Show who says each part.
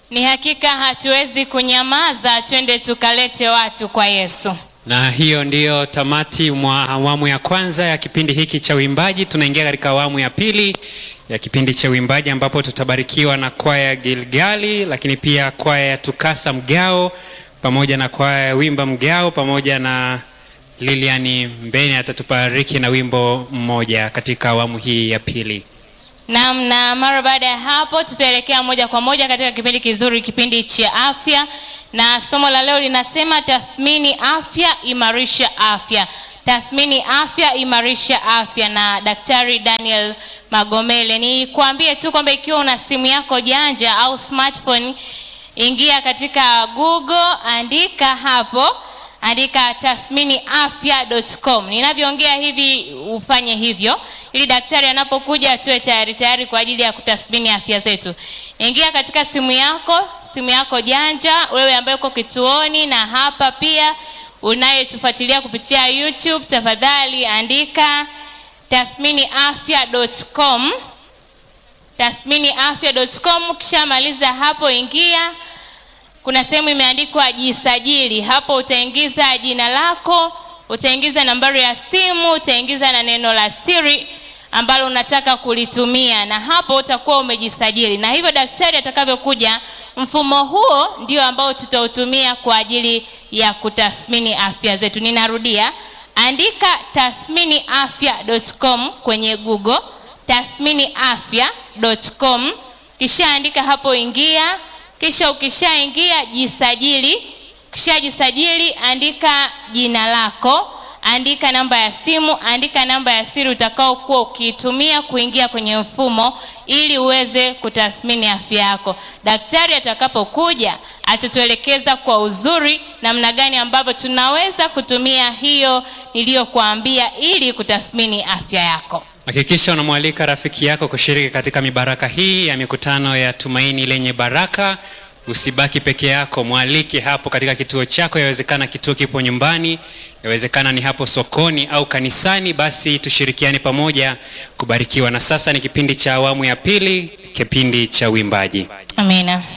Speaker 1: Ni hakika hatuwezi kunyamaza, twende tukalete watu kwa Yesu.
Speaker 2: Na hiyo ndiyo tamati mwa awamu ya kwanza ya kipindi hiki cha uimbaji. Tunaingia katika awamu ya pili ya kipindi cha uimbaji ambapo tutabarikiwa na kwaya ya Gilgali, lakini pia kwaya ya Tukasa Mgao pamoja na kwaya ya Wimba Mgao pamoja na Lilian Mbene atatubariki na wimbo mmoja katika awamu hii ya pili.
Speaker 1: Naam, na mara baada ya hapo tutaelekea moja kwa moja katika kipindi kizuri, kipindi cha afya, na somo la leo linasema tathmini afya, imarisha afya. Tathmini afya, imarisha afya, na Daktari Daniel Magomele. Ni kuambie tu kwamba ikiwa una simu yako janja au smartphone, ingia katika Google, andika hapo andika tathmini afya.com. Ninavyoongea hivi ufanye hivyo, ili daktari anapokuja tuwe tayari tayari kwa ajili ya kutathmini afya zetu. Ingia katika simu yako, simu yako janja, wewe ambaye uko kituoni na hapa pia unayetufuatilia kupitia YouTube, tafadhali andika tathmini afya.com, tathmini afya.com. Kishamaliza hapo, ingia kuna sehemu imeandikwa jisajili. Hapo utaingiza jina lako, utaingiza nambari ya simu, utaingiza na neno la siri ambalo unataka kulitumia, na hapo utakuwa umejisajili. Na hivyo daktari atakavyokuja, mfumo huo ndio ambao tutautumia kwa ajili ya kutathmini afya zetu. Ninarudia, andika tathmini afya.com kwenye Google, tathmini afya.com, kisha andika hapo, ingia kisha ukishaingia jisajili. Ukishajisajili andika jina lako, andika namba ya simu, andika namba ya siri utakaokuwa ukiitumia kuingia kwenye mfumo ili uweze kutathmini afya yako. Daktari atakapokuja atatuelekeza kwa uzuri namna gani ambavyo tunaweza kutumia hiyo niliyokuambia ili kutathmini afya yako.
Speaker 2: Hakikisha unamwalika rafiki yako kushiriki katika mibaraka hii ya mikutano ya Tumaini Lenye Baraka. Usibaki peke yako, mwalike hapo katika kituo chako. Yawezekana kituo kipo nyumbani, yawezekana ni hapo sokoni au kanisani. Basi tushirikiane pamoja kubarikiwa. Na sasa ni kipindi cha awamu ya pili, kipindi cha uimbaji.
Speaker 1: Amina.